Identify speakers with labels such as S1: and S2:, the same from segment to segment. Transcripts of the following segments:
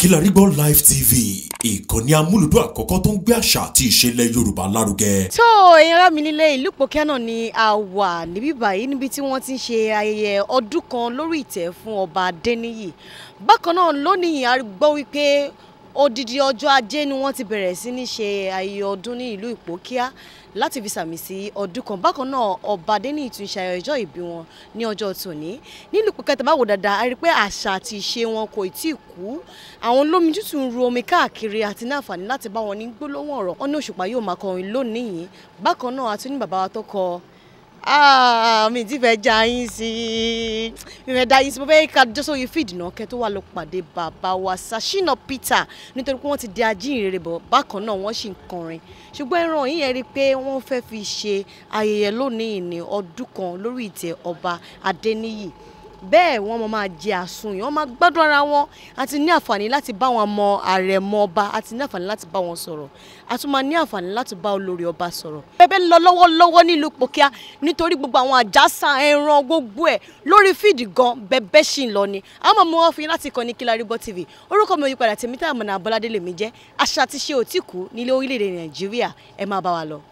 S1: Kilarigbo Live TV ìkànnì amúlùdún àkọ́kọ́ tó ń gbé àṣà àti ìṣẹ̀lẹ̀ Yorùbá lárugẹ.
S2: tó ẹ̀yin ará mi nílé ìlú Ìpókíà náà ni a wà níbí báyìí níbi tí wọ́n ti ń ṣe ayẹyẹ ọdún kan lórí ìtẹ́ fún ọba Adéníyì bákan náà lónìí a gbọ́ wípé odidi ọjọ́ ajé ni wọ́n ti bẹ̀rẹ̀ sí ní ṣe ayẹyẹ ọdún ní ìlú Ìpókíà láti fi sàmì sí ọdún kan bákan náà ọba Adéníyì tún ṣe ayẹyẹ ọjọ́ ìbí wọn ní ọjọ́ tòní nílùú Ìpókíà tẹ́ bá wò dáadáa a rí i pé àṣà àti ìṣe wọn kò tí ì kú àwọn olómi tútù ń ru omi káàkiri àti ní àǹfààní láti bá wọn ní gbólóhùn ọ̀rọ̀ wọn ní òṣùpá yóò máa kọrin lónìí bákan náà a tún ní bàbá wa tó kọ Ah, mi ti fẹ́ já yín sí i mi fẹ́ dá yín sí i mo fẹ́ ká jọ́sọ̀ yìí fìdí náà kẹ́ tó wà lọ pàdé bàbá wa Sashina Peter nítorí pé wọ́n ti di ajínrere bọ̀ bákan náà wọ́n sì ń kọrin ṣùgbọ́n ẹran yìí yẹn rí i pé wọ́n fẹ́ fi ṣe ayẹyẹ lónìí ní ọdún kan lórí ìtẹ́ ọba Adéníyì bẹ́ẹ̀ wọ́n máa máa jẹ àsùnyàn wọ́n máa gbádùn ara wọn àti ní àǹfààní láti bá wọn mọ àrẹ̀mọ ọba àti ní àǹfààní láti bá wọn sọ̀rọ̀ a tún máa ní àǹfààní láti bá olórí ọba sọ̀rọ̀. bẹ́ẹ̀ lọ lọ́wọ́lọ́wọ́ nílùú Ìpókíà nítorí gbogbo àwọn àjàsà ẹran gbogbo ẹ̀ lórí fíìdì gan bẹ́ẹ̀ ṣì ń lọ ni àwọn ọmọ wọn fi láti kọ́ ní Kilarigbo TV orúkọ mi ò yí padà tèmi tá àmọ̀nà Abọ́ládé lèmi jẹ́ àṣà àti ṣe òtí kù nílé orílẹ̀-èdè Nàìjíríà ẹ máa bá wa lọ.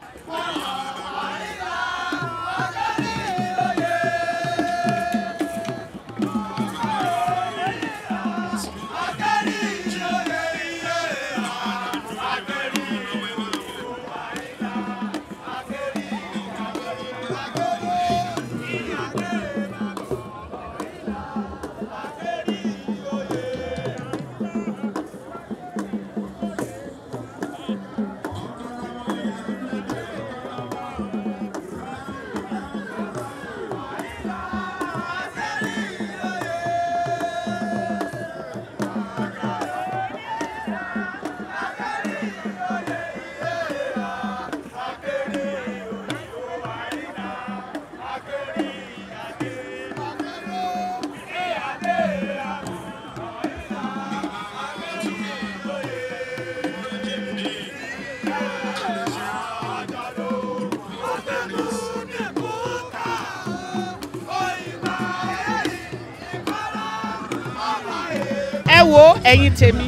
S3: ẹ wo ẹ̀yin tèmi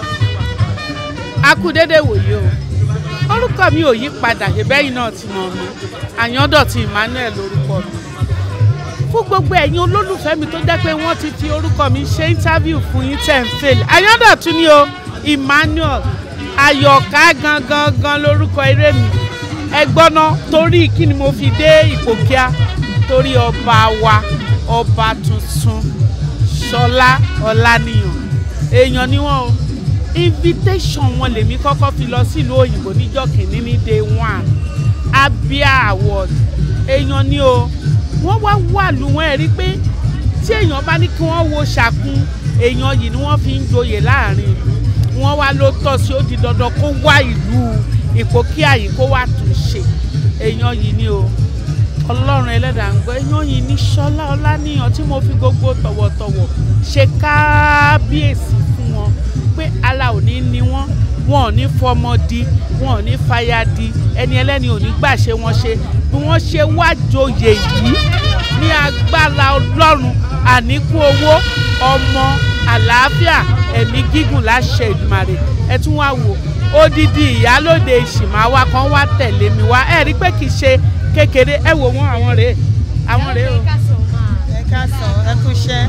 S3: a kú dédé wòye o orúkọ mi ò yí padà ìbẹ́yìn náà ti mọ̀ mi àyándọ̀tí Emmanuel lórúkọ mi fún gbogbo ẹ̀yin olólùfẹ́ mi tó jẹ́ pé wọ́n ti fi orúkọ mi ṣe interview fún yín ten fail àyándọ̀tún ni o Emmanuel ayọ̀ká gangan gan lórúkọ eré mi ẹ gbọ́ná torí kí ni mo fi dé Ìpókíà torí ọba wa ọba tuntun Ṣọlá Ọláníyàn èèyàn ni wọn o invitation wọn lèmi kọ́kọ́ fi lọ sílùú òyìnbó níjọ́ kìíní ní day one Abia award èèyàn ni o wọ́n wá wà lù wọ́n ẹ̀ rí pé tí èèyàn bá ní kí wọ́n wo ṣàkún èèyàn yìí ni wọ́n fi ń joyè láàrin ìlú wọ́n wá ló tọ́ sí ó di dandan kó wá ìlú Ìpókíà yìí kó wá tún ṣe èèyàn yìí ni o ọlọ́run ẹlẹ́dàá ń gbọ́ èèyàn yìí ní Ṣọlá Ọláníyàn tí mo fi gbogbo tọ̀wọ̀tọ̀wọ̀ ṣe káábíyèsí fún wọn pé ara ò ní ní wọn wọn ò ní fọmọ di wọn ò ní fàyà di ẹni ẹlẹ́ni ò ní gbà ṣe wọn ṣe bí wọ́n ṣe wá joyè yìí ní agbára ọlọ́run àníkú owó ọmọ àlàáfíà ẹ̀mí gígùn láṣẹ Èdùmàrè ẹ tún wá wò odidi ìyálòde ìṣìmáwá kan wá tẹ̀lé mi wá ẹ rí pé kì í ṣe kékeré ẹ wò wọn àwọn rèé àwọn rèé o.
S4: ẹ káàsán ẹ kú iṣẹ́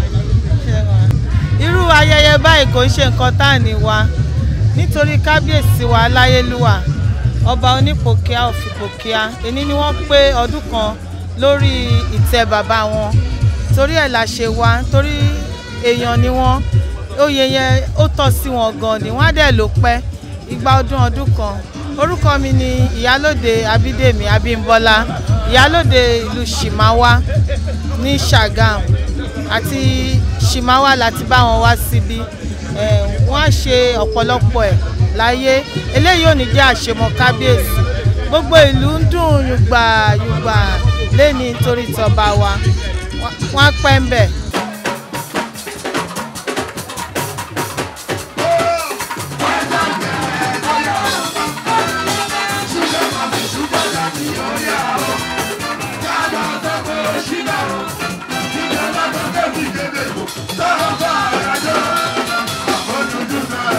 S4: irú ayẹyẹ báyìí kò ń ṣe nǹkan tá à ní wa nítorí kábíyèsí wa láyélúwà ọba onípòkíà of Ìpókíà èní ni wọ́n pé ọdún kan lórí ìtẹ́ bàbá wọn torí ẹ̀ la ṣe wá torí èèyàn ni wọ́n oyè yẹn ó tọ́ sí wọn gan ni wọ́n á dẹ̀ ló pẹ́ igba ọdún ọdún kan orúkọ mi ni ìyálòde abídèmí abímbọ́lá ìyálòde ìlú shimawa ní Ṣàgámù àti shimawa láti bá wọn wá síbí wọ́n á ṣe ọ̀pọ̀lọpọ̀ ẹ̀ láyé eléyìí ò ní jẹ́ àṣemọ kábíyèsí gbogbo ìlú ń dùn yùgbà yùgbà lẹ́ni torí tọba wa wọ́n á pẹ́ ń bẹ̀.
S5: Thank you.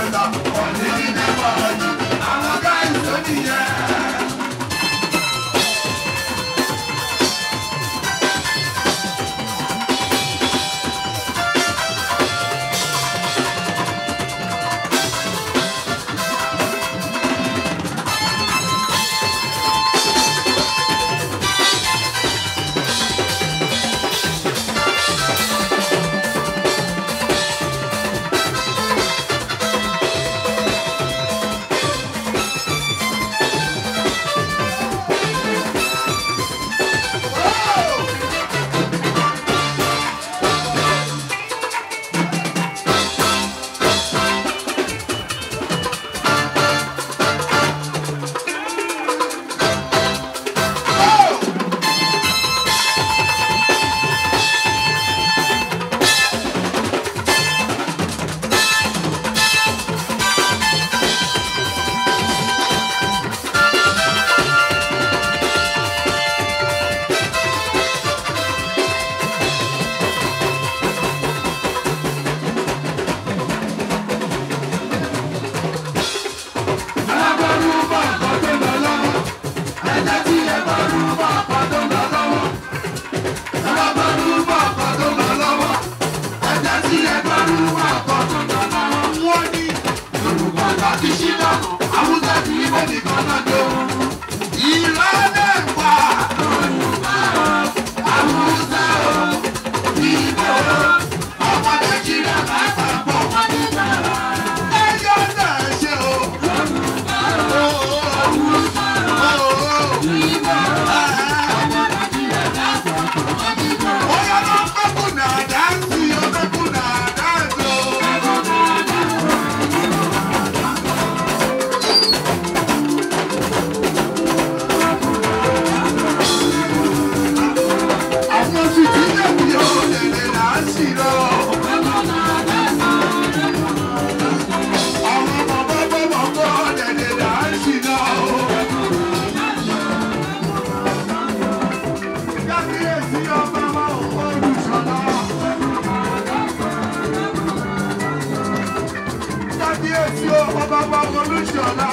S5: kábíyèsí o ọba ọba olùṣọ́lá.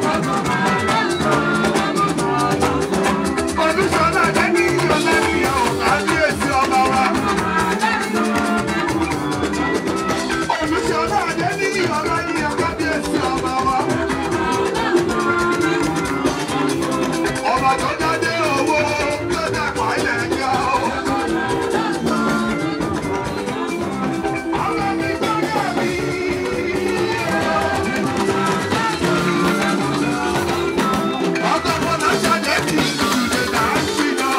S5: olùṣọ́lá dání ìyọ̀lá nìyẹn o kábíyèsí ọba wa. olùṣọ́lá dání ìyọ̀lá nìyẹn kábíyèsí ọba wa. ọba tó jáde owó tó dàgbà ilẹ̀ ẹ̀jẹ̀ o. ọba mi gbọ́dọ̀ mi. ọkọ̀ fọlá ṣàjẹ́ kí ìdílé náà ṣì lọ.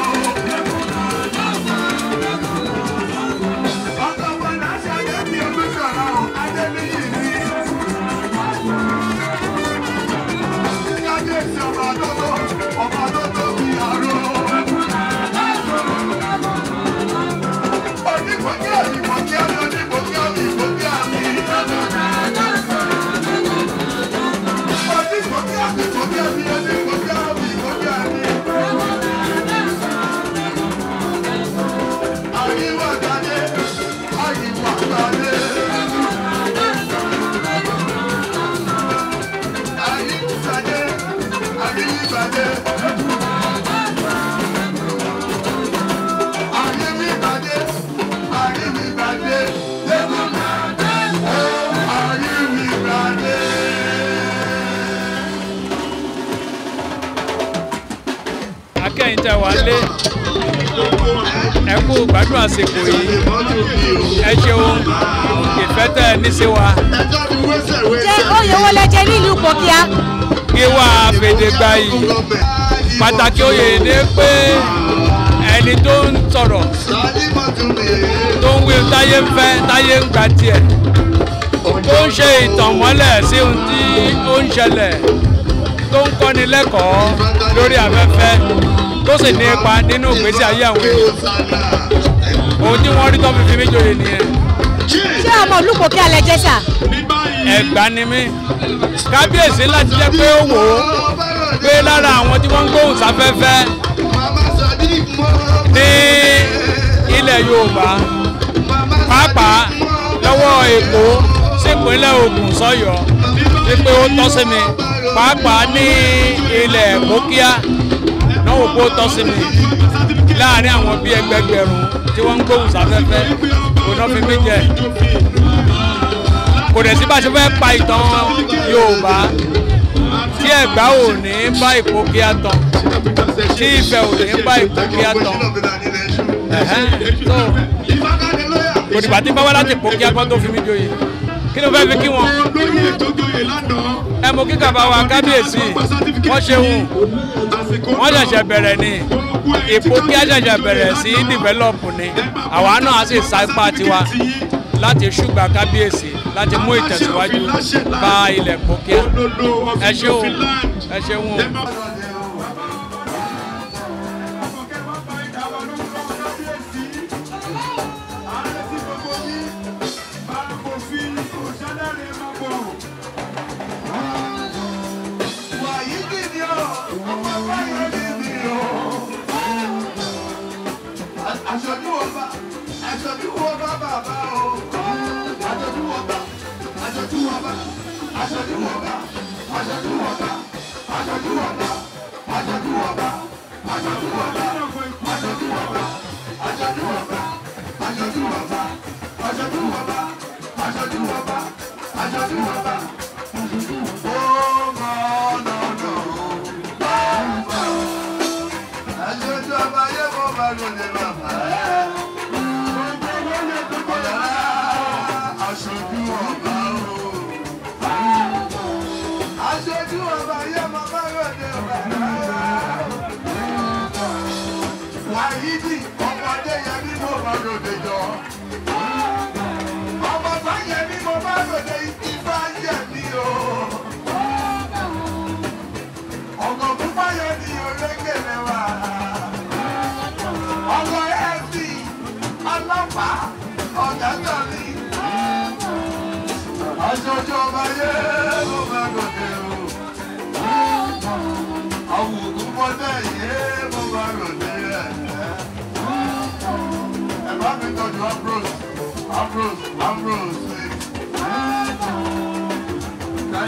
S5: ọkọ̀ fọlá ṣàjẹ́ kí olùsọ̀rọ̀ adébíyì ní. kábíyèsí ọba tó tó ọba tó tó bí àrò. onígbòkè onígbòkè onígbòkè onígbòkè àmì. onígbòkè onígbòkè àmì onígbòkè onígbòkè àmì. àyíwá gbadé àyíwá gbadé. àyíwá gbadé àyíwá gbadé. Àyíwígbàdé, àyíwígbàdé, àyíwígbàdé.
S6: akẹ́yìn tẹ wá lé ẹ kú gbádùn àsìkò yìí ẹ ṣeun ìfẹ́ tẹ ẹ ní sí wa
S2: jẹ́ oyè wo lẹ jẹ nílùú pòkíà
S6: kí wà á fèdè gba yìí pàtàkì oyè ni pé ẹni tó ń sọ̀rọ̀ tó ń wí táyé ń fẹ́ táyé ń gba tiẹ̀ tó ń ṣe ìtànmọ́lẹ̀ sí ohun tí ó ń ṣẹlẹ̀ tó ń kọ́ni lẹ́kọ̀ọ́ lórí afẹ́fẹ́ tó sì ní ipa nínú ìgbésí ayé àwọn èèyàn ohun tí wọ́n rí tó fi fi mí joyè nìyẹn
S2: ṣé ọmọ ìlú pòkíà lẹ jẹ́ sà
S6: ẹ̀gbá ni mí kábíyèsí láti jẹ́ pé ó wò ó pé lára àwọn tí wọ́n ń gbóhùn sáfẹ́fẹ́ ní ilẹ̀ yorùbá pàápàá lọ́wọ́ èkó sípínlẹ̀ ògùn sọ́yọ́ wípé ó tọ́ sí mi pàápàá ní ilẹ̀ kókíá náà wò pé ó tọ́ sí mi láàrin àwọn bíi ẹgbẹgbẹ̀rún tí wọ́n ń gbóhùn sáfẹ́fẹ́ kò náà fi mí jẹ kò dẹ̀ sí bá a ṣe fẹ́ pa ìtàn yorùbá tí ẹ̀gbá ò ní bá ìkókíá tán tí ìfẹ́ ò ní bá ìkókíá tán ẹ̀hẹ́n, so kò dìgbà tí bá wá láti ìkókíá kan tó fi mí joyè kí ló fẹ́ fi kí wọn ẹ mọ kí kàbá wa kábíyèsí wọ́n ṣeun wọ́n ṣẹ̀ṣẹ̀ bẹ̀rẹ̀ ni ìkókíá ṣẹ̀ṣẹ̀ bẹ̀rẹ̀ sí dìvẹ́lọ́pù ni àwa náà á sì sa ipá tiwa láti ṣùgbà kábíyèsí láti mú ìtẹ̀síwájú bá ilẹ̀ kókíá ẹ ṣeun ẹ ṣeun o.
S5: Aṣojú ọba, aṣojú ọba bàbá o. Aṣojú ọba, aṣojú ọba, aṣojú ọba, aṣojú ọba, aṣojú ọba, aṣojú ọba, aṣojú ọba, aṣojú ọba, aṣojú ọba, aṣojú ọba, aṣojú ọba, aṣojú ọba, aṣojú ọba. Ó mọ̀ lọ́dọ̀ bàbá. Aṣojú ọba yẹ kó bá lóde bàbá. Ọ̀yà aṣojú ọba o. Aṣojú ọba yẹ kó bá lóde bàbá. Wàyídì ọmọdé yẹ bí mo bá lóde jọ. Ọmọ bá yẹ bí mo bá lóde ìfá yẹ mí o. Ọkọ̀ púpọ̀ yẹ ni orékèlè wa. Ọkọ̀ ẹ̀sì ọlọ́pàá ọ̀gá tàbí. Aṣojú ọba yẹ mo bá lóde o. Àwọn òkú mọ́tẹ́ yẹ mo bá lóde ẹ̀. Ẹ bá mi tọ́jú Ambrose, Ambrose, Ambrose.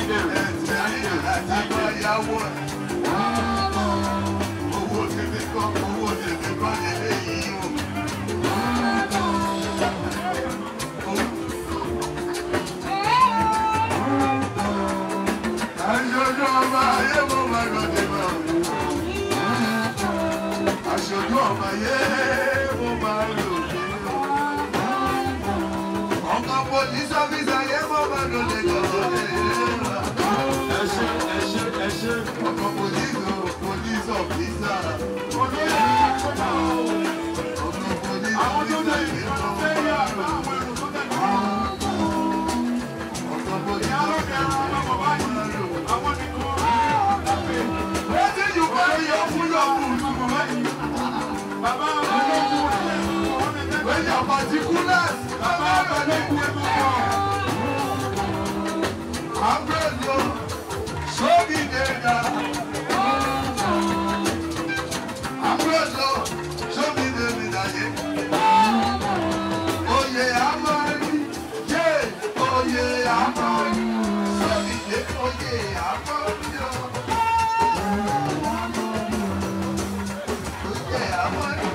S5: police officer yẹn mọ́ máa lọ lè jọ lè rà. ẹ ṣe ẹ ṣe ẹ ṣe ọkọ̀ police o police officer. olóyè ọkọ̀ police officer yẹn mọ́ máa lọ lè jọ lè rà. ọkọ̀ police officer yẹn mọ́ máa lọ lè jọ lè rà. wetin you carry your full your full. baba when your particulars baba abẹ́lẹ́ kú ẹ̀ mọ́. Ambrosio, show me data. Ambrosio, show me the medallion. Oh yeah, Amari, yeah, oh yeah, Amari. Show me the, oh yeah, Amari. Oh yeah, Amari.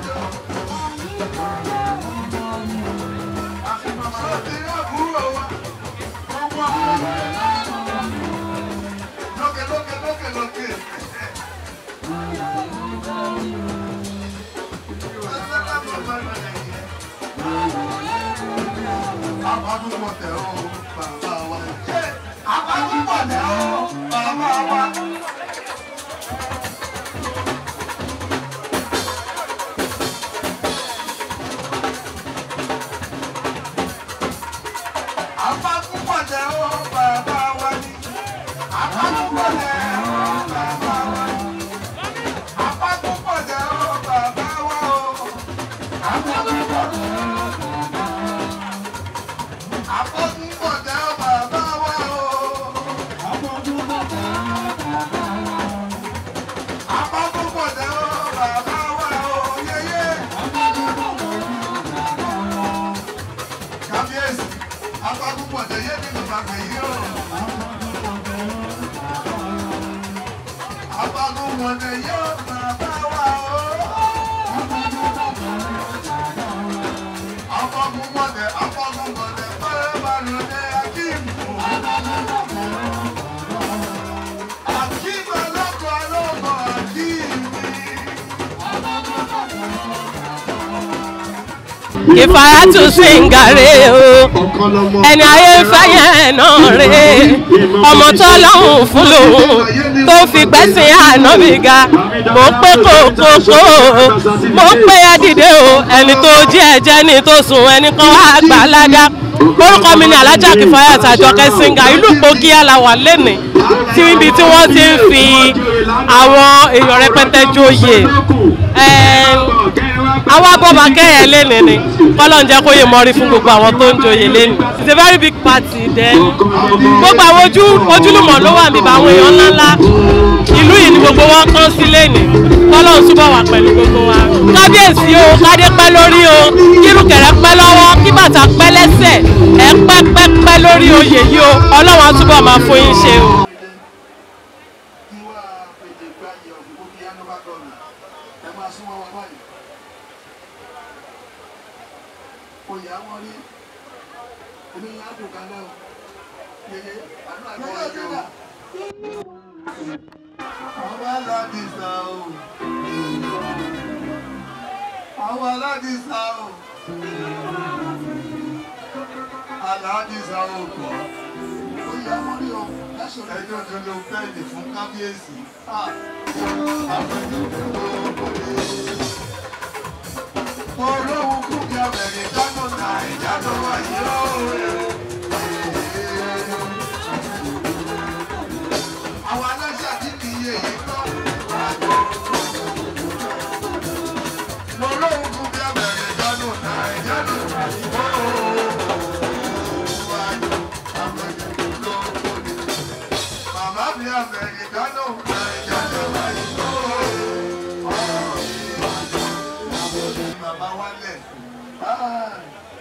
S5: Show me the Aburo. Loque, loque, loque, loque. Àpapọ̀ tẹ̀ ọ́ bàbá wa. Àpapọ̀ tẹ̀ ọ́ bàbá wa. Àpapọ̀ tẹ̀ ọ́ bàbá wa ni. Àpapọ̀ tẹ̀ ọ́ bàbá wa ni. Àpapọ̀ tẹ̀ ọ́ bàbá wa o. Àpapọ̀ tẹ̀ ọ́ bàbá wa. Àpapọ̀ tẹ̀ ọ́ bàbá wa o. Àpapọ̀ tẹ̀ ọ́ bàbá wa o. Yeye. Kábíyèsí, àpapọ̀ tẹ̀ yé mi bàbá yìí o. Àpapọ̀ tẹ̀ yé bàbá wa o. Afọkùnmọ̀dẹ̀ afọkùnmọ̀dẹ̀ pẹ́ẹ́ balùwẹ̀ akíìmù. Akíìmù ọlọ́kọ̀ ọlọ́kọ̀ akíìmù.
S7: ìfàyàtú sìngàrè o ẹni ayé fẹ́yẹ̀ náà rè ọmọ tó lọ́hùn fún lòun tó fi gbẹ́sìn ànábì ga mo ń pé kókókó mo ń pé ẹdìdé o ẹni tó jí ẹ̀jẹ̀ ni tó sùn ẹni kan wá gbà ládá orúkọ mi ni alájà kìfàyàtú àjọkẹ́ sìngà ìlú Kogi aláwà lẹ́nìí tí ibi tí wọ́n ti ń fi àwọn èèyàn rẹpẹtẹ joyè àwọn abọ́ba kẹ́yẹ lẹ́nu ni kọ́lọ́n jẹ́ kó yẹ mọ́rí fún gbogbo àwọn tó ń joyè lẹ́nu it's a very big party then gbogbo àwọn ojú ojúlùmọ̀ ló wà níbà àwọn èèyàn ńláńlá ìlú yìí ni gbogbo wọn kán sí lẹ́nu kọ́lọ́n túbọ̀ wà pẹ̀lú gbogbo wa kábíyèsí o kádé pẹ́ lórí o kírùkẹ̀rẹ́ pẹ́ lọ́wọ́ kí bàtà pẹ́ lẹ́sẹ̀ ẹ pẹ́ pẹ́ pẹ́ lórí oyè yìí o ọlọ́run á túbọ̀ máa fún yín ṣe o.
S5: Tiwa pété gbáyé ọ̀gbìn kí á ló bá tọ̀ nù. Ẹ máa súnmọ́ wọn báyìí. Oyè àwọn rí. Èmi yà á dùn kalẹ̀ o. Yeye, àánú àgbẹ̀ ẹ̀jẹ̀ o. Àwọn aládìsá o. Àwọn aládìsá o. Aládìsá o kọ̀. Oyè àwọn rí o. Ẹjọ́ tó lo pẹ́ẹ́lì fún kábíyèsí. Olóhùn kú bí abẹ̀rẹ̀ dáná náà ìjánu wáyé òòrè. Àwọn aláṣẹ àti ìyè yìí kọ́. Olóhùn kú bí abẹ̀rẹ̀ dáná náà ìjánu wáyé òòrè. Màmá mi abẹ̀rẹ̀ dáná náà ìjánu wáyé òòrè. Bàbá wálẹ̀. Ah.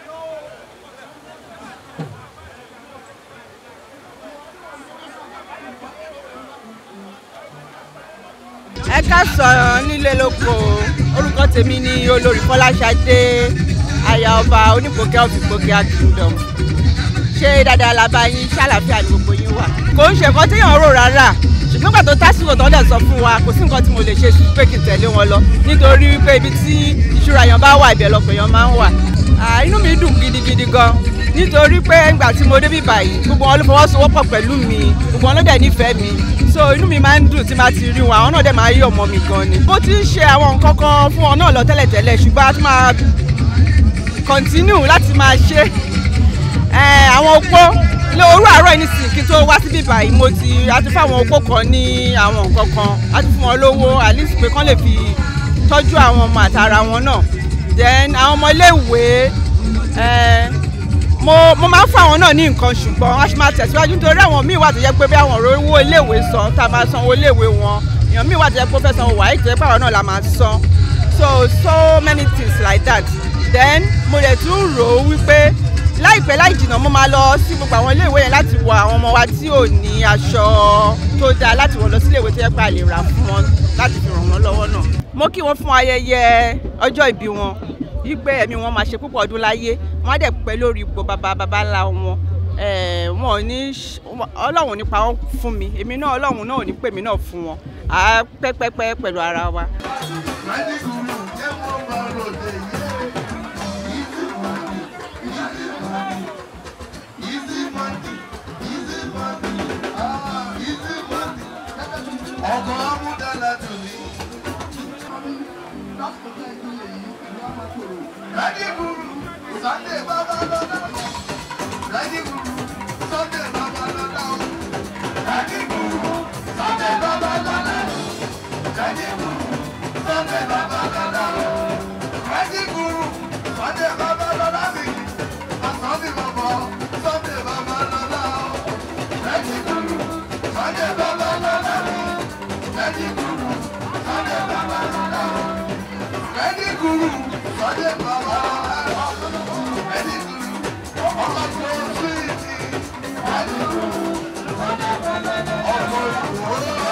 S8: ẹ ká sọ̀rọ̀ nílé lóko orúkọ tèmi ni olórí fọláṣadé aya ọba onípòkẹ́ ọ̀fìpòkẹ́ kingdom ṣé dáadáa la bá yín ṣàlàfíà ní gbogbo yín wà. kò ń ṣe nǹkan téèyàn rò rárá ṣùgbọ́n gbà tó tásìkò tó ń dẹ̀ sọ fún wa kò sí nǹkan tí mo lè ṣe pé kí n tẹ̀lé wọn lọ nítorí wípé ibi tí ìṣúra yẹn bá wà ibẹ̀ lọ́pọ̀ yẹn máa ń wà. Ah, inú mi dùn gidigidi gan nítorí pé ìgbà tí mo débí báyìí gbogbo wọn ló fọwọ́sowọ́pọ̀ pẹ̀lú mi gbogbo wọn ló dẹ̀ nífẹ̀ẹ́ mi so inú mi máa ń dùn tí máa ti rí wọn àwọn náà dẹ̀ máa rí ọmọ mi gan ni. bó ti ń ṣe àwọn nǹkan kan fún wọn náà lọ tẹ́lẹ̀tẹ́lẹ̀ ṣùgbọ́n a tún máa continue láti máa ṣe Eh, àwọn opó ní òru àárọ̀ yìí nísìnyí kí n tó wá síbí báyìí mo ti a ti fún àwọn opó kan ní àwọn nǹkan kan a ti fún wọn lówó at least pé kán lè fi tọ́jú àwọn ọmọ àtàrà wọn náà then àwọn ọmọ iléèwé eh, mo mo máa ń fún àwọn náà ní nǹkan ṣùgbọ́n a ṣe máa tẹ̀síwájú nítorí àwọn míì wà tó yẹ pé bí àwọn ọ̀rọ̀ owó iléèwé san tá a máa san owó iléèwé wọn èèyàn míì wà tó yẹ pé ó fẹ́ san owó wáyé tó yẹ pé àwọn náà la máa san so so many things like that then mo lè tún rò ó wípé láìpẹ́ láì jìnnà mo máa lọ sí gbogbo àwọn iléèwé yẹn láti wọ àwọn ọmọ wa tí ò ní aṣọ tó dáa láti wọ̀ lọ sí iléèwé tó yẹ pé a lè rà fún wọn láti fi ràn wọ́n lọ́wọ́ náà. mo kí wọn fún ayẹyẹ ọjọ́ ìbí wọn wípé ẹ̀mí wọn máa ṣe púpọ̀ ọdún láyé wọn á dẹ̀ pẹ́ lórí ipò bàbá bàbá ńlá wọn Eh, wọn ò ní ṣ- ọlọ́run ò ní pa wọ́n fún mi èmi náà ọlọ́run náà ò ní pè mí náà fún wọn à á pẹ́pẹ́pẹ́ pẹ̀lú ara wa.
S5: ọkọ̀ amúdàlá tù mí. Ready guru, Sunday baba lọ́dọ̀. Ready guru, Sunday baba lọ́dọ̀. Ready guru, Sunday baba lọ́dọ̀. Ready guru, Sunday baba lọ́dọ̀. Ready guru, Sunday baba lọ́dọ̀ mi. Sunday baba, Sunday baba lọ́dọ̀. Ready guru, Sunday baba lọ́dọ̀ mi. Ready guru, Sunday baba lọ́dọ̀. Ready guru, Sunday baba lọ́dọ̀. Ready guru, ọmọ tó sweet. Ready guru, Sunday baba lọ́dọ̀. ọmọ ìwòrán.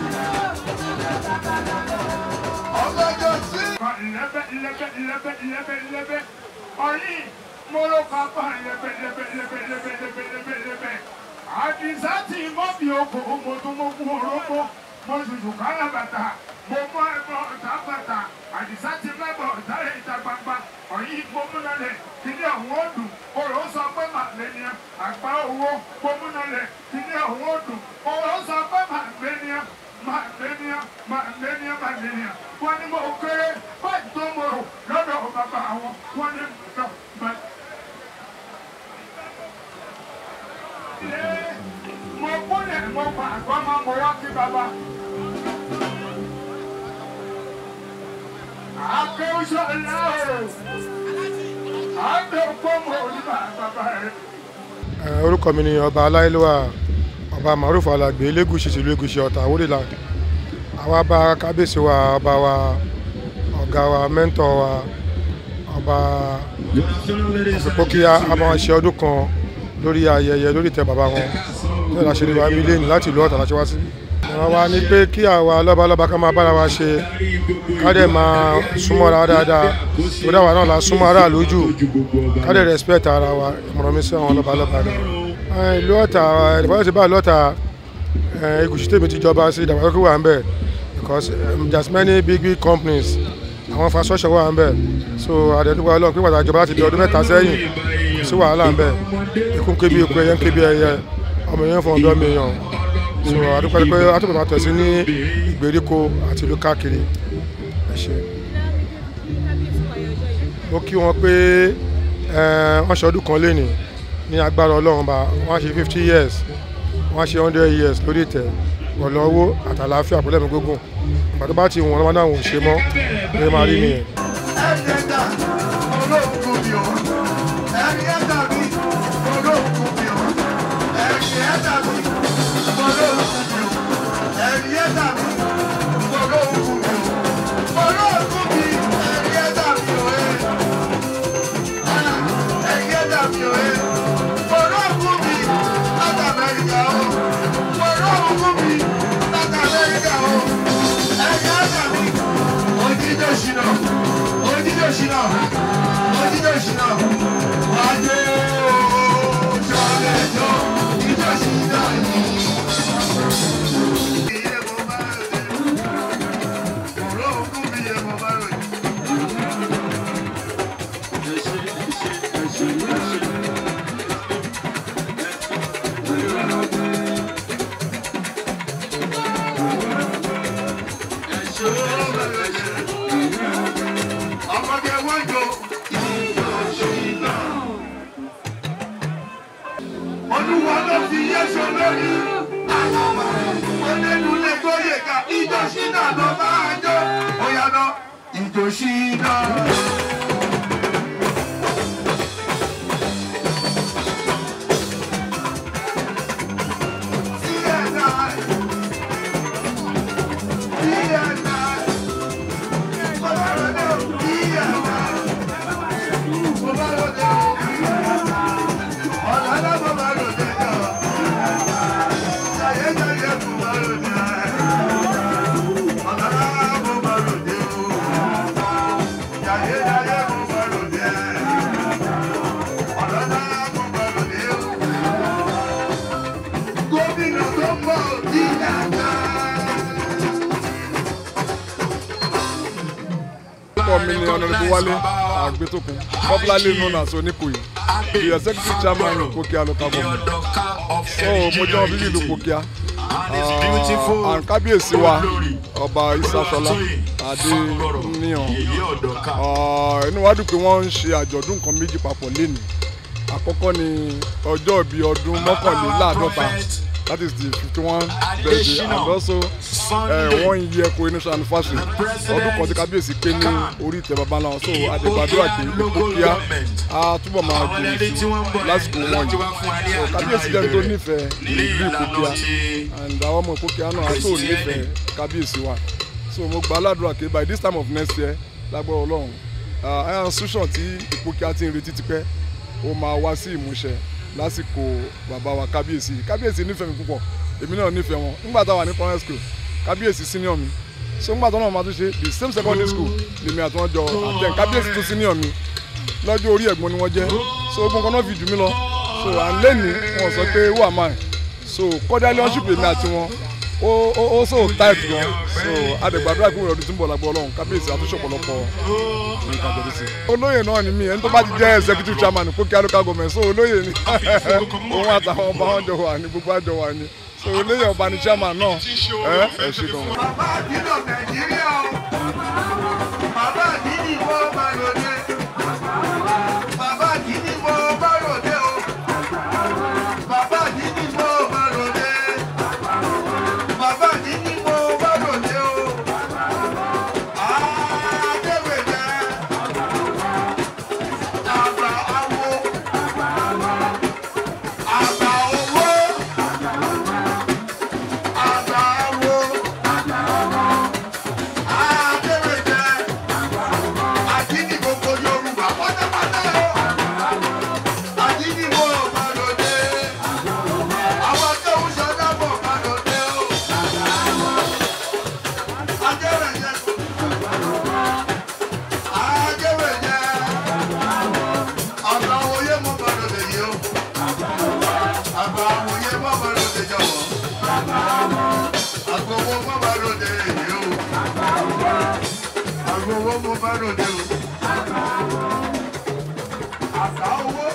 S5: ọlọ́jọ́ sí.
S9: lẹbẹ lẹbẹ lẹbẹ lẹbẹ lẹbẹ ọyìn mọlọ kápá lẹbẹ lẹbẹ lẹbẹ lẹbẹ lẹbẹ lẹbẹ lẹbẹ àdìsá tí mo bí oko mo tún mo kú orógbó mo ṣùṣù kálá bàtà mo mọ ẹbọ ọ̀tá bàtà àdìsá tí mẹbọ ọ̀tá rẹ ìta gbangba ọyìn gbómúnalẹ kíní ọ̀hún ọdún oró sọ pé màlẹ́nià àgbá owó gbómúnalẹ kíní ọ̀hún ọdún oró sọ pé màlẹ́nià màlẹ́nià màlẹ́nià màlẹ́nià wọ́n ní mo kéré báyìí tó mo rò lọ́dọ̀ bàbá wọn wọ́n ní lọ bá. mo kúnlẹ̀ mo pa àgbọ̀ máa mo wá kí bàbá. akéwùsọ̀ ńlá o àgbẹ̀ pọ́nmọ́ oníbà bàbá rẹ̀.
S10: Eh, orúkọ mi ni ọba aláìlúwà ọba maruf alagbe elégùsì tìlú ègùsì ọ̀tà àwòrìlà àwa bá kábíyèsí wa ọba wa ọ̀gá wa mẹ́ńtọ̀ wa ọba òfìpókíá a máa ṣe ọdún kan lórí ayẹyẹ lórí ìtẹ́ bàbá wọn ní ọ̀la ṣe ní wa mílíọ̀nù láti ìlú ọ̀tà láti wá sí. ìran wa ni pé kí àwa lọ́balọ́ba ká máa bára wa ṣe ká dẹ̀ máa súnmọ́ra dáadáa tó dáwà náà la súnmọ́ aráàlú jù ká dẹ̀ respect ara wa ìmọ̀ràn mi sí àwọn lọ́balọ́ba rẹ̀. ìlú ọ̀tà ìdàgbàsókè bá ìlú ọ̀tà egùsì tèmi ti jọba sí ìdàgbàsókè wà ń bẹ̀ because um, there's many big big companies àwọn infrastructure wà ń bẹ̀ so àdẹ̀dúgba ọlọ́run pé pàtàkì ìjọba láti di ọdún mẹ́ta sẹ́yìn kò sí wàhálà ń bẹ̀ ikú ń ké bí eku ẹyẹ ń ké bí ẹyẹ ọmọ èèyàn fún ọdún ọmọ èèyàn so àdúgbò pé àtúntò máa tẹ̀sí ní ìgbèríko àti ìlú káàkiri ẹ ṣe. mo kí wọn pé eh, wọ́n ṣe ọdún kan lénìí ní agbára ọlọ́run bá wọ́n á ṣe fifty years wọ́n á ṣe hundred years lórí ìtẹ́ pẹ̀lú owó àtàlàáfíà pẹ̀lú ẹ̀mí gbógun ìgbà tó bá ti wọ̀n lọ́wọ́ náà ò ṣe mọ́ ẹ máa rí nìyẹn.
S5: ẹ̀ẹ́dẹ́gbà olóògùn mi ò ẹ̀ẹ́dẹ́gbà mi olóògùn mi ò ẹ̀ẹ́dẹ́gbà mi olóògùn mi ò ẹ̀ẹ́dẹ́gbà mi olóògùn mi ò olóògùn mi ẹ̀ẹ́dẹ́gbà mi ò ẹ̀ẹ́dẹ́gbà mi ò olóògùn mi láti Amẹ́ríkà o olóògùn mi láti Amẹ́ríkà o ẹ̀ẹ́dẹ́gbà mi òjijì òṣìnà òjijì òṣìnà òjijì òṣìnà wájú ṣọlẹjọ òjijì òṣìnà yìí. Iye mo bá rẹ̀ ọ̀rọ̀ ògùn mi yẹ mo bá rẹ̀. olúwa ló fi yéṣu lórí. onínúlé gbóyè ká ìjọ ṣínà ló máa jó. ó yá lọ ìjọ ṣínà. Gómìnà tó ń bọ̀ ní ìyàgbá.
S11: orúkọ mi ni ọ̀nàdìbò wálé àgbétókun popularly known as oníkòyí the executive chairman of Pokia local government so mo jẹ́ ọmọ bíbí ìlú Pokia Ah, and kábíyèsí wa ọba isasola adéníyàn Ah, inú wa dùn pé wọ́n ń ṣe àjọ̀dún nǹkan méjì papọ̀ lénìí àkọ́kọ́ ni ọjọ́ ìbí ọdún mọ́kànléláàádọ́ta that is the fifty one birthday and also uh, one year coronation anniversary ọdún kan tí kábíyèsí pé ní orí ìtẹ́ baba ńlá wọn so àdègbàdúrà pé Pokia á túbọ̀ máa gbòòrò sí lásìkò wọn yìí so kábíyèsí jẹ́ tó nífẹ̀ẹ́ ìlú Pokia and àwọn ọmọ Pokia náà á tó nífẹ̀ẹ́ kábíyèsí wa so mo gba aládùúrà pé by this time of next year lágbára ọlọ́run iron institution tí Pokia ti ń retí tipẹ́ ó máa wá sí ìmúṣẹ lásìkò bàbá wa kábíyèsí kábíyèsí nífẹ̀ẹ́ mi púpọ̀ èmi náà nífẹ̀ẹ́ wọn nígbà táwa ní primary school kábíyèsí senior mi so nígbà tó náà máa tún ṣe the same secondary school lèmi àti wọn jọ àtẹ kábíyèsí tún senior mi lọ́jọ́ orí ẹ̀gbọ́n ni wọ́n jẹ́ so ogun kan náà fi jù mí lọ so à ń lẹ́ni wọn sọ pé who am I so cordial leadership èmi àti wọn ó ó ó so tight gan so adẹ̀gbàdúrà pé ọdún tí ń bọ̀ lágbó ọlọ́run kábíyèsí àtúnṣe ọ̀pọ̀lọpọ̀ nǹkan jẹ́rìí sí. olóyè náà ni mí ẹni tó bá ti jẹ́ executive chairman Pokia local government so olóyè ni òun àtàwọn ọba wọn jọ wà ní gbogbo àjọ wà ní so olóyè ọba ni chairman náà ẹ ẹ ṣe gan.
S5: Bàbá àdínà Nàìjíríà o. Bàbá àdínì wo máa lòdì. Bàbá àdínì wo máa lòdì o. Bàbá àdínì wo máa lòdì. Bàbá àdínì wo máa lòdì o. Adéwèjẹ. Àgbà awo. Àgbà owó. Àgbà awo. Adéwèjẹ. Àdínì gbogbo Yorùbá pátápátá o. Àdínì wo máa lòdì. Àwọn tó ń ṣọdá bọ̀ máa lòdì o. Adéwèjẹ. Adéwèjẹ. Àgbà òye mọ̀ máa lòdì yìí o. Àgbà òye mọ̀ máa lòdì jọ̀wọ́. Àgbà owó mọ̀ máa lòdì yìí o. Àgbà owó mọ̀ máa lòdì o. Àgbà owó.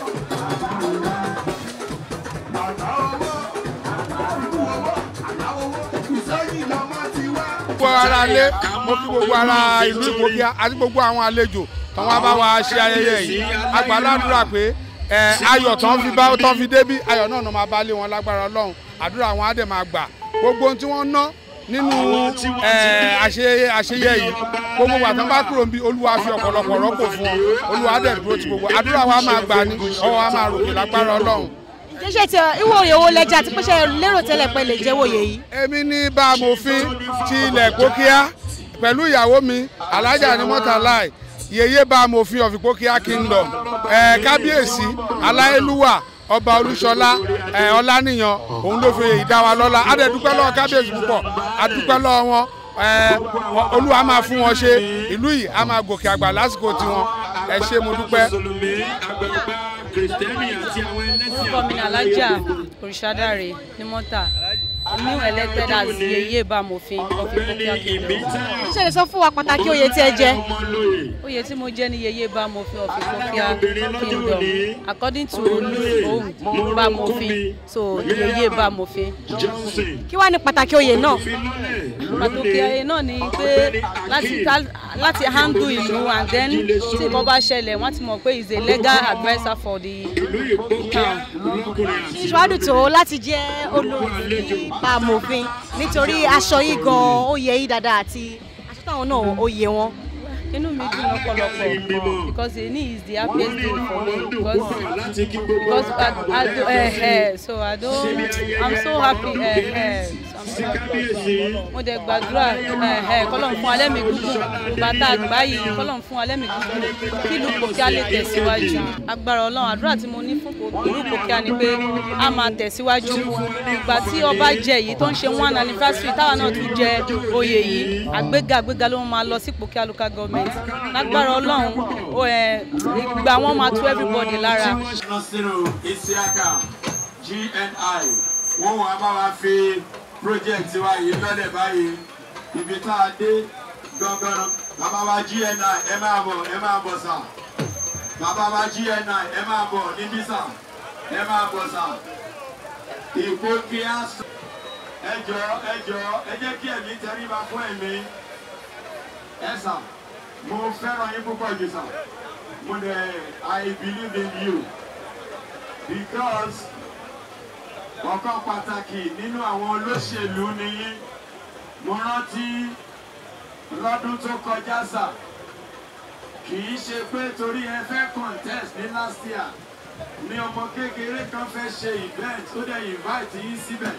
S5: Àgbà owó. Ikú owó. Àgbà owó. Ìsẹ́yìn lọ́mọ ti wá.
S12: gbogbo ara lé mo kí gbogbo ara ìlú Pokia àti gbogbo àwọn àlejò tó wá bá wa ṣe ayẹyẹ yìí agbáládùra pé ẹ ayọ̀ tán fi bá tán fi débí ayọ̀ náà ló máa bá lé wọn lágbára Ọlọ́run àdúrà wọn á dẹ̀ máa gbà gbogbo ohun tí wọ́n ná nínú ẹ àṣeyẹ àṣeyẹ yìí gbogbo wa tán bá kúrò níbi Olúwa fi ọ̀pọ̀lọpọ̀ rọ́pò fún wọn Olúwa á dẹ̀ dúró ti gbogbo àdúrà wa máa gbà ní ọwọ́ wa máa ròkè lágbára Ọlọ́run
S2: ṣe ti ìwọ òye owó lẹjà àti pé ṣe lérò tẹ́lẹ̀ pé lè jẹ́ wòye yìí.
S12: èmi ní bá a mòfin ti ilẹ̀ Pokia pẹ̀lú ìyàwó mi alájà ní mọ́tàláì yèyé bá a mòfin of Pokia kingdom ẹ̀ kábíyèsí aláyélúwà ọba olúṣọlá ẹ̀ ọláníyàn òun ló fi ìdá wa lọ́lá á dẹ̀ dúpẹ́ lọ́wọ́ kábíyèsí púpọ̀ á dúpẹ́ lọ́wọ́ wọn ẹ̀ olúwa máa fún wọn ṣe ìlú yìí á máa gòkè àgbà lásìkò tiwọn ẹ ṣé mo dúpẹ́.
S13: orúkọ mi ni alájà òrìṣàdáre ní mọ́tà new elected as yeye bamofin of Pokia kingdom.
S2: ṣe lè sọ fún wa pàtàkì oyè tí ẹ jẹ.
S13: oyè tí mo jẹ́ ní yeye bamofin of Pokia kingdom according to olùfòhùn bamofin so yeye bamofin.
S2: kí wàá ní pàtàkì oyè náà.
S13: pàtàkì oyè náà ni pé láti láti handle ìlú and then tí ìbọn bá ṣẹlẹ̀ wọ́n ti mọ̀ pé he is a legal adviser for the town
S2: ìṣòwádùn tó láti jẹ́ olórí nípa amòfin nítorí aṣọ yìí gan ó yẹ yí dáadáa àti aṣọ táwọn náà ó yẹ wọn.
S13: inú mi dùn lọ́pọ̀lọpọ̀ because èyí is the happiest day for me because because I, I do uh, uh, so I don't I'm so happy uh, uh, so I'm so happy mo dẹ̀ gbàdúrà kọ́lọ́n fún alẹ́ mi gúngùn bàtà àgbá yìí kọ́lọ́n fún alẹ́ mi gúngùn kí ìlú Pòkíà lè tẹ̀síwájú agbára ọlọ́run àdúrà tí mo ní fún ìlú Pòkíà ni pé a máa tẹ̀síwájú ìgbà tí ọba jẹ yìí tó ń ṣe one anniversary táwa náà tún jẹ oyè yìí àgbéga àgbéga ló máa lọ sí Pòkíà local government lágbára ọlọ́run ìgbà wọn máa tú everybody lára.
S14: nasiru isiaka gni wọn wàá bá wa fi project wa yìí lọ́lẹ̀ báyìí ibi tá a dé gangan bàbá wa gni ẹ máa bọ̀ ẹ máa bọ̀ sà bàbá wa gni ẹ máa bọ̀ níbí sà ẹ máa bọ̀ sà Ìpókíà ẹ jọ ẹ jọ ẹ jẹ́ kí ẹ̀mí tẹríba fún ẹ̀mí ẹ sà mo fẹ́ràn yín púpọ̀ jù sà mo dẹ̀ I believe in you because ọ̀kan pàtàkì nínú àwọn olóṣèlú ni yín mo rántí lọ́dún tó kọjá sà kì í ṣe pé torí ẹ fẹ́ contest ní last year ní ọmọ kékeré kan fẹ́ ṣe event ó dẹ̀ invite yín síbẹ̀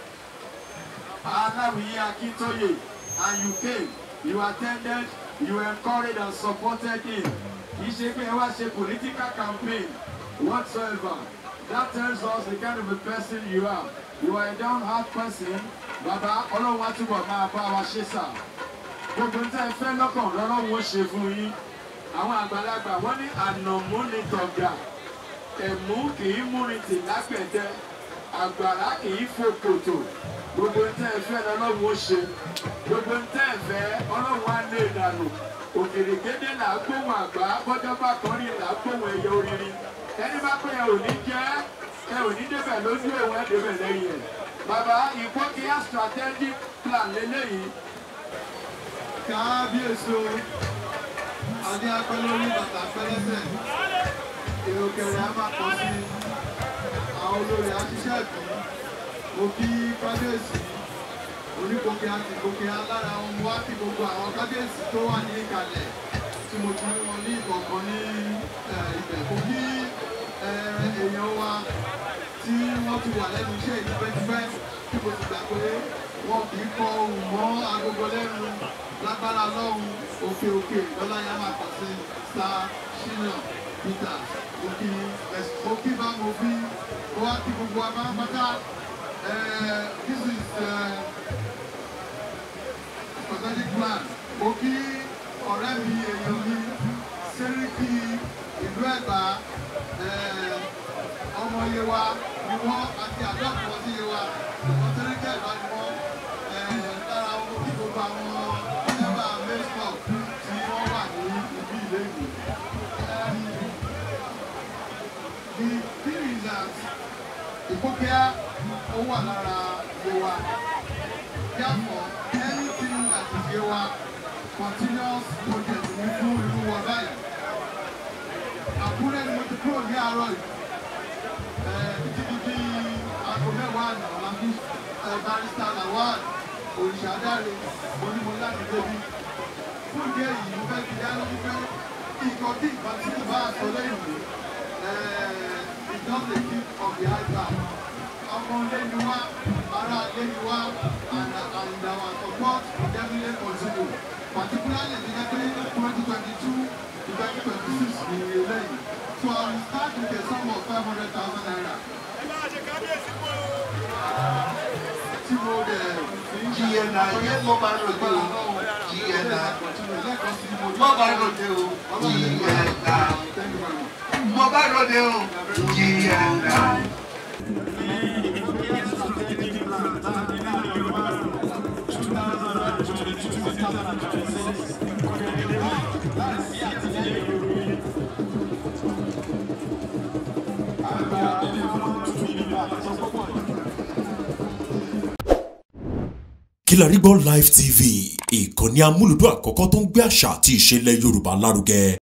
S14: aláwìyé akíntóyè and you came you attended you encouraged and supported him kì í ṣe pé ẹ wá ṣe political campaign whatsoever that tells us the kind of a person you are you are a down heart person bàbá ọlọ́run á túbọ̀ máa bá wa ṣe sà gbogbo ní tẹ́ ẹ fẹ́ lọ́kàn lọ́lọ́run ó ṣe fún yín àwọn àgbàlagbà wọ́n ní ànàmú ni tọ̀gà ẹ̀mú kì í múrin tì lápẹ̀tẹ́ àgbàrá kì í fò kòtò gbogbo ní tẹ́ ẹ fẹ́ lọ́lọ́run ó ṣe gbogbo ní tẹ́ ẹ fẹ́ ọlọ́run á lé ìdànù òkèrèkédé là á gbóhùn àgbà bọ́jọ́ bá kan rí là á gbóhùn ẹyẹ orírin ẹni bá pé ẹ ò ní jẹ́ ẹ ò ní débẹ̀ lójú òun ẹ débẹ̀ lẹ́yìn ẹ̀ bàbá Ìpókíà strategic plan lélẹ́yìí.
S5: kábíyèsí o adé apẹ́ lórí bàtà pẹ́lẹ́sẹ̀ èrò kẹrẹ á máa pọ̀ sí àwọn olórí aṣiṣẹ́ ìbí mo kí kábíyèsí Onípòkíà àti Ìpókíà lára wọn mo wá kí gbogbo àwọn kábíyèsí tó wà ní ìkàlẹ̀ tí mo ti rí wọn ní ìkọ̀ọ̀kan ní ibẹ̀ mo kí èèyàn wa tí wọ́n ti wà lẹ́nu iṣẹ́ ìdípẹ́tipẹ́ tí mo ti gbà pé wọn kì í kọ ohùn mọ́ agogo lẹ́nu lágbára lọ́hùn òkè òkè lọ́lá yá máa kàn sí star shina peter òkì òkì bá mo fi ó wá kí gbogbo wa máa ń pátá this is strategic plan òkì ọ̀rẹ́ mi èèyàn mi sẹ́ríkì ìlú ẹ̀gbá ọmọ Yewa ni wọ́n àti àdọ́kùn wọn sí Yewa wọ́n sẹ́ríkì ẹ̀gbá ni wọ́n lára wọn kí gbogbo àwọn ẹ̀bà mẹ́sàn tí wọ́n wà ní ibi ilé ìwé. The thing is that Ìpókíà ó wà lára Yewa. Therefore, anything that is Yewa continuous project ní fún ìlú wọn báyìí. Àkúrẹ́ ni mo ti kúrò ní àárọ̀ yìí. Títí di bí aago mẹ́wàá àná la fi barista Lawal òrìṣàdáre onímọ̀ láti débi. Fún ìdí èyí, mo fẹ́ fi dá lójú pé ìkọ̀ tí nǹkan tí mo bá sọ lẹ́yìn mi is not a gift of the high ground. Ọmọ ilé ni wá, ará ilé ni wá, and and our support will definitely continue. Particularly ní ẹgbẹ́ twenty twenty two to twenty twenty six ní eléyìí. So I will start with a sum of five hundred thousand naira. Tí mo dẹ̀
S15: GNI yẹn mo bá ròde o GNI mo bá ròde o GNI mo bá ròde o GNI.
S1: Kilarigbo Live TV ìkànnì amúlùdún àkọ́kọ́ tó ń gbé àṣà àti ìṣẹ̀lẹ̀ Yorùbá lárugẹ